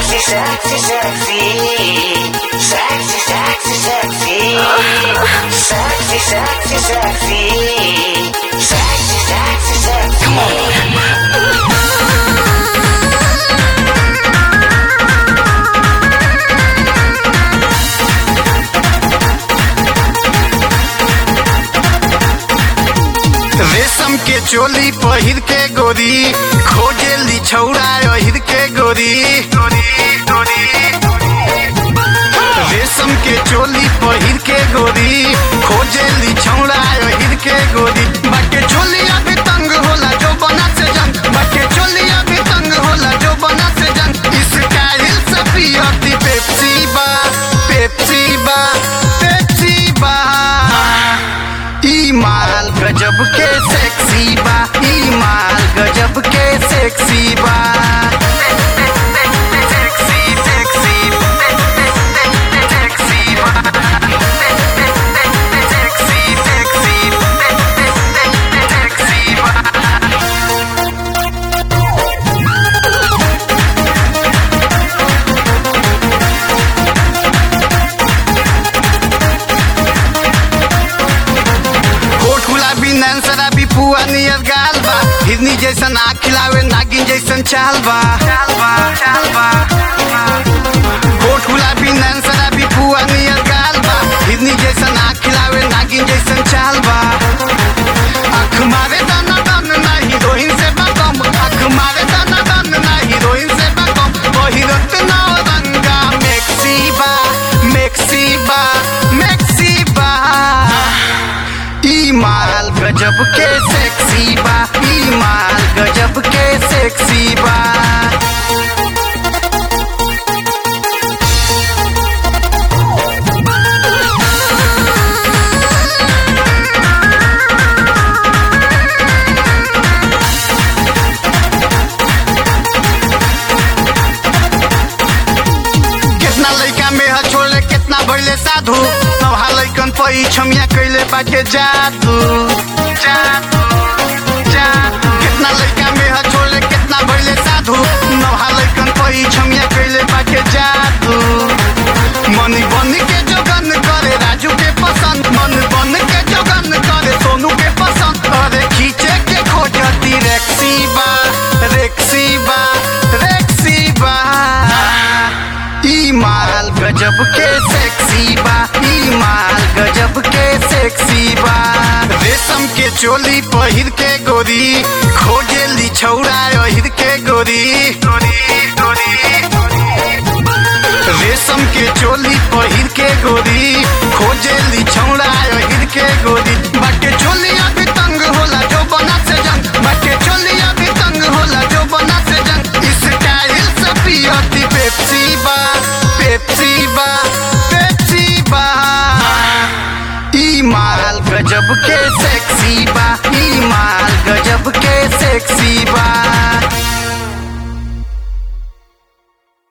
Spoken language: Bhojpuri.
Sexy, sexy, sexy. Sexy, sexy, sexy. Sexy, sexy, sexy. Sexy, sexy, sexy. रेशम के चोली पहिर के गोरी खोजेली छौड़ा अहिर के गोरी रेशम के चोली पहिर के गोरी खोजेली छौड़ा अहिर के गोरी बाटे चोली अभी तंग होला जो बना से जंग बाटे चोली अभी तंग होला जो बना से जंग स्टाइल से पियती पेप्सी बा पेप्सी बा पेप्सी बा ई माल गजब के सेक्सी बा ई माल गजब के सेक्सी बा सेक्सी सेक्सी सेक्सी बा सेक्सी सेक्सी सेक्सी बा कोट गुलाबी नैन शराबी पुआ नियर गाल बा हिरनी जैसन आँख खिलावे नागिन जैसन चाल बा चाल बा चाल बा कोट गुलाबी नैन शराबी पुआ नियर गाल बा हिरनी जैसन आँख खिलावे नागिन जैसन चाल बा आँख मारे दाना दान ना हीरोइन से बा कम आँख मारे दाना दान ना हीरोइन से बा कम बहिरत ना रंगा मेक्सी बा मेक्सी बा मेक्सी बा ई माल गजब के सेक्सी बा ई माल गजब के सेक्सी बा कितना लइका में ह छोड़ले कितना भइले साधु नवहा लइकन पई छमिया कइले बाटे जादू जादू जादू कितना लइका में ह छोड़ले कितना भइले साधु नवहा लइकन पई छमिया कइले बाटे जादू मनी बन के जोगन करे राजू के पसंद मन बन के जोगन करे सोनू के पसंद अरे खींचे के खोजती रेक्सी बा रेक्सी बा रेक्सी बा ई माल गजब के सेक्सी बा ई माल गजब के सेक्सी बा रेशम के चोली पहिर के गोरी खोजेली छौड़ा अहिर के गोरी रेशम के चोली पहिर के गोरी खोजेली छौड़ा अहिर के गोरी बाटे चोली अभी तंग होला जो बना से जंग बाटे चोली अभी तंग होला जो बना से जंग स्टाइल से पियती पेप्सी बा पेप्सी बा पेप्सी बा ई माल गजब के से